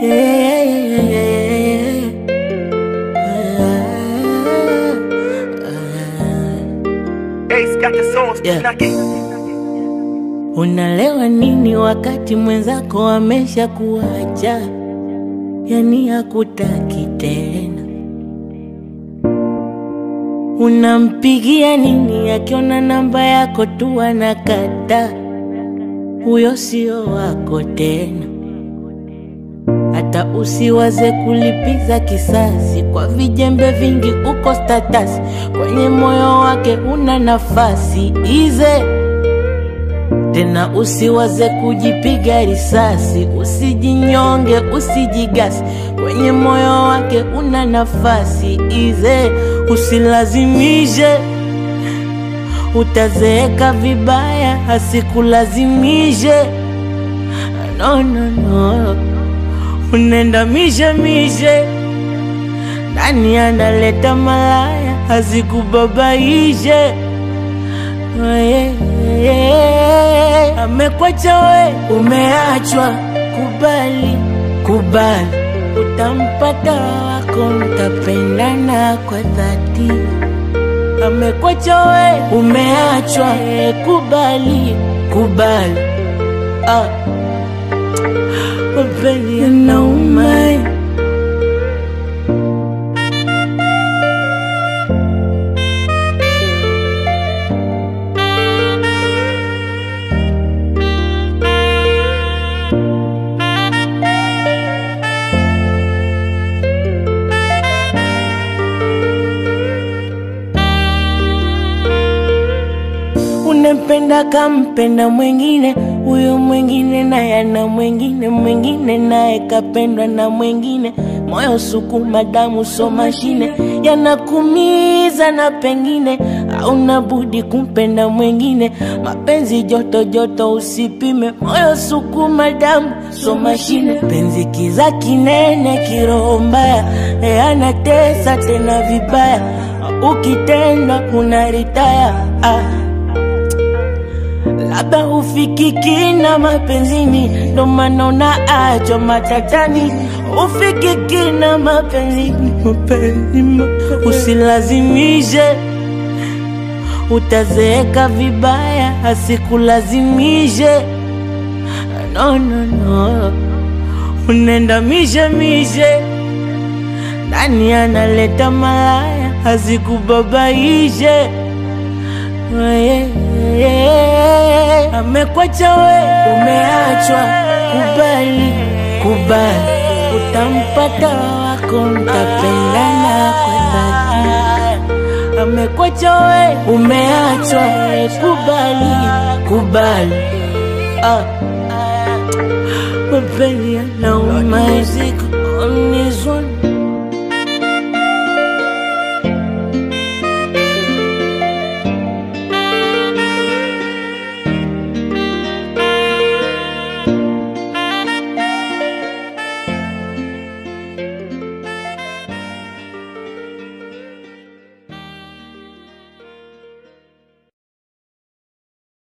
yeah, yeah, yeah, yeah. Ace got the sauce, Yeah. knock it. Unalewa nini wakati mwenzako amesha kuacha, yani hakutaki tena? Unampigia nini akiona namba yako tu anakata? Huyo sio wako tena. Hata usiwaze kulipiza kisasi kwa vijembe vingi, uko status kwenye moyo wake una nafasi ize tena usiwaze kujipiga risasi, usijinyonge, usijigasi, kwenye moyo wake una nafasi ize, usilazimishe, utazeeka vibaya, asikulazimishe. No, no, no, unaenda mishe mishe, nani analeta malaya, asikubabaishe yeah, yeah. Amekwacha we, umeachwa, kubali, kubali, utampata wako, mtapendana kwa dhati. Amekwacha we, umeachwa, eh, kubali, kubali, ah. Mapenzi yanauma eh. Unempenda kampenda mwengine, huyo mwengine naye ana mwengine, mwengine naye kapendwa na mwengine. Moyo sukuma, damu so mashine, yanakumiza na pengine hauna budi kumpenda mwengine. Mapenzi joto joto, usipime. Moyo sukuma, damu so mashine, penzi kiza kinene, kiroho mbaya, e anatesa tena vibaya, ukitenda unaritaya ah. Labda ufikiki na mapenzini, ndo maana unaachwa matatani. Ufikiki na mapenzini, mapenzi, mapenzi. Usilazimishe, utazeeka vibaya, asikulazimishe. No, no, no, unaenda mishe mishe, nani analeta malaya, asikubabaishe yeah, yeah. Amekwacha we, umeachwa, kubali, kubali, utampata wako, mtapendana kwa dhati. Amekwacha we, umeachwa, kubali, kubali, ah. Mapenzi yanauma, on this one